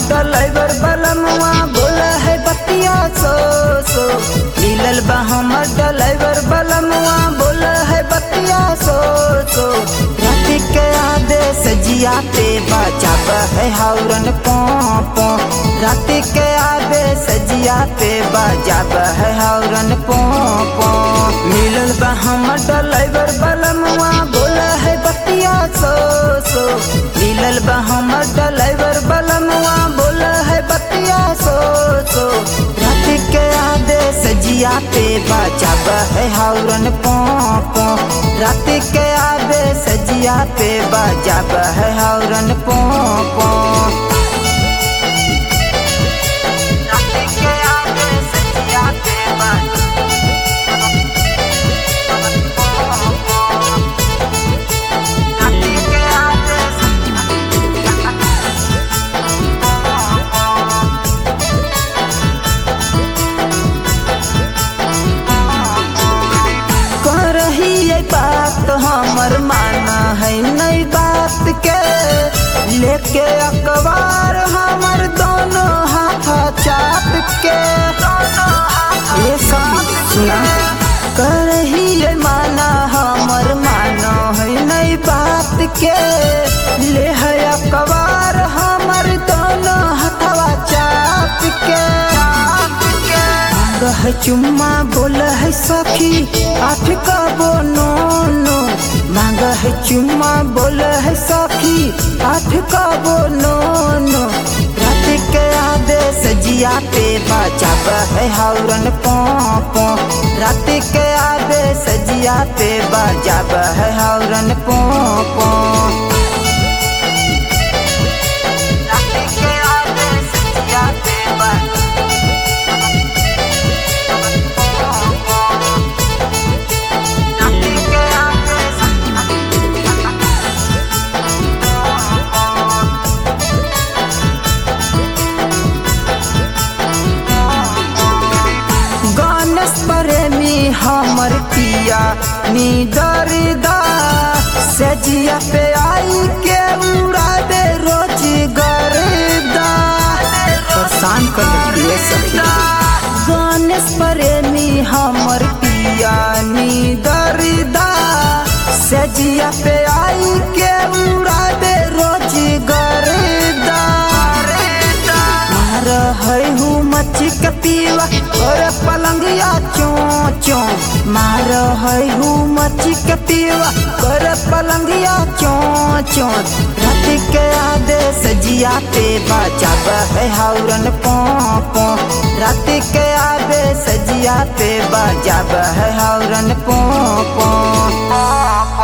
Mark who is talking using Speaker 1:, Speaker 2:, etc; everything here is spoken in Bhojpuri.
Speaker 1: डलाइवर बलमुआ बोला है बतिया सो सो मिलल बा हमर डलाइवर बलमुआ बोला है बतिया सो सो रात के आदेश जिया पे बचाब है हाउरन पो पो रात के आदेश जिया पे बजाब है हाउरन पो पो मिलल बा हमर डलाइवर बलमुआ बोला है बतिया सो सो मिलल बा हमर डलाइवर बलमुआ बोला है बतिया सो सो रात के आदेश जिया पे बचाब है हाउरन पो पो रात के आदेश जिया पे बजाब है हाउरन पो पो रात के आदेश जिया पे बजाब रात के आदेश कह रही है बात हमर माना है नई बात के लेके अखबार हमर दोनों हाथ चाप के ये सब सुना कह रही है माना हमर माना है नई बात के ले है अखबार हमर दोनों हथवा चाप के मांग है चुम्मा बोल है सखी आठ का बोनो नो मांग है चुम्मा बोल है सखी आठ का बोनो नो रात के आदेश जिया पे बचाब है हाउरन पो पो रात के आदेश जिया पे बजाब है हाउरन पो पो रात के आदेश जिया पे बजाब गणेश प्रेमी हमर पिया निदरदा सजिया पे आई के उड़ा दे रोज गर्दा परेशान कर दिए सखी गणेश प्रेमी हमर पिया निदरदा सजिया पे आई के उड़ा दे रोज गर्दा मार है हूँ मच्छी के पीवा और पलंगिया चो चो मार है हूँ मच्छी के पीवा कर पलंगिया चो चो रात के आदेश जिया पे बचाब है हाउरन पो पो रात के आदेश जिया पे बजाब है हाउरन पो पो